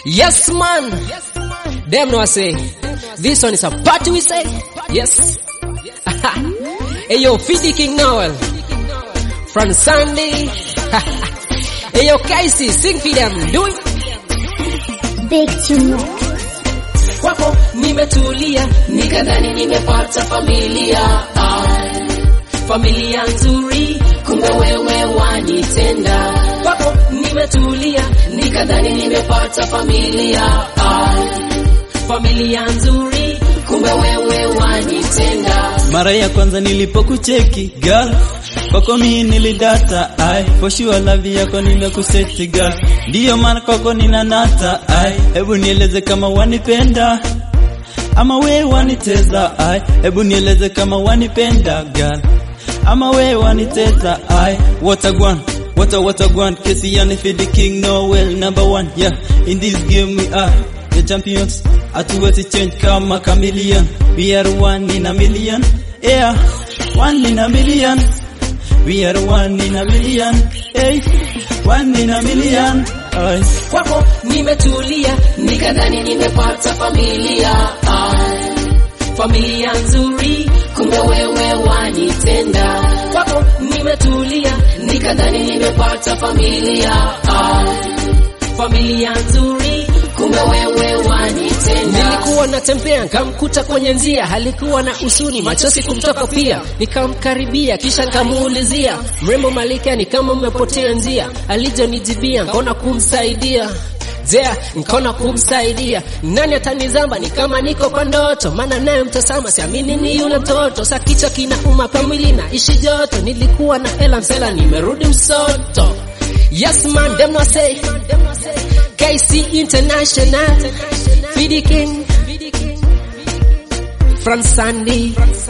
Yes, man. Them know I say. This one is a party we say. Yes. hey yo, Fidi King Noel. From Sunday. hey yo, Casey, sing for them. Do it. Big tune. kwako nimetulia nikadhani nimepata familia Ai, familia nzuri kumbe wewe wanitenda kwako nimetulia nikadhani nimepata familia Ai, familia nzuri kumbe wewe wanitenda mara ya kwanza nilipokucheki girl kwako mimi nilidata ai for sure love yako nimekuseti girl ndiyo maana kwako ninanata ai hebu nieleze kama wanipenda ama we waniteza ai hebu nieleze kama wanipenda girl ama we waniteza ai watagwan What a what a guan, Casey and for the king, no well, number one, yeah. In this game we are the champions. Hatuwezi change kama chameleon. We are one in a million, yeah. One in a million. We are one in a million, hey. One in a million, ay. kwako nimetulia nikadhani nimepata familia Ai, familia nzuri kumbe wewe wanitenda kwako nimetulia nikadhani nimepata familia Ai, familia nzuri kumbe wewe wanitenda Nilikuwa natembea nikamkuta kwenye njia, alikuwa na usuni, machozi kumtoka pia. Nikamkaribia kisha nikamuulizia, mrembo Malkia, ni kama umepotea njia? Alijonijibia nikaona kumsaidia Jea, nikaona kumsaidia. Nani atanizamba? Ni kama niko kwa ndoto, maana naye mtazama, siamini ni yule mtoto. Sa kichwa kinauma, pa mwili na ishi joto. Nilikuwa na hela msela, nimerudi msoto. Yes man, them no say. KC International, Fidi King, from Sandy.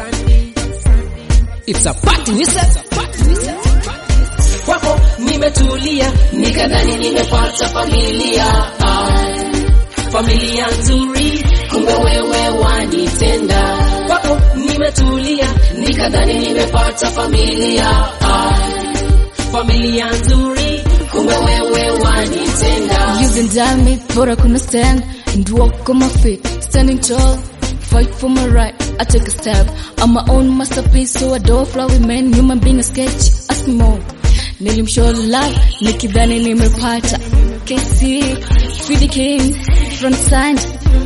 It's a party, we said. kwako nimetulia nikadhani nimepata familia Ai, familia nzuri kumbe wewe wanitenda kwako nimetulia nikadhani nimepata familia Ai, familia nzuri kumbe wewe wanitenda You can damn me, but I couldn't stand and walk on my feet, standing tall. Fight for my right, I take a step. I'm my own masterpiece, so I don't fly with men. Human being a sketch, ask me more. Nilimshow love, nikidhani nimepata. KC, Fidi King, front side.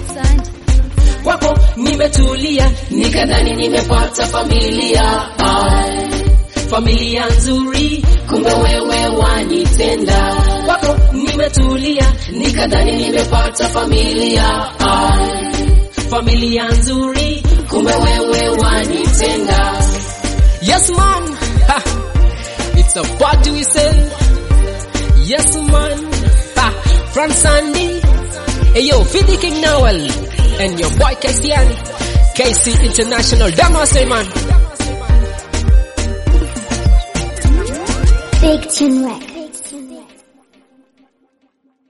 kwako nimetulia nikadhani nimepata familia Ai, familia nzuri kumbe wewe wanitenda kwako nimetulia nikadhani nimepata familia Ai, familia nzuri kumbe wewe wanitenda Yes man, ha. It's a party we say. Yes man, ha. from Sandy. Hey yo, Fidi King Noel, and your boy KCN, KC International. Damn I say man. Big tune.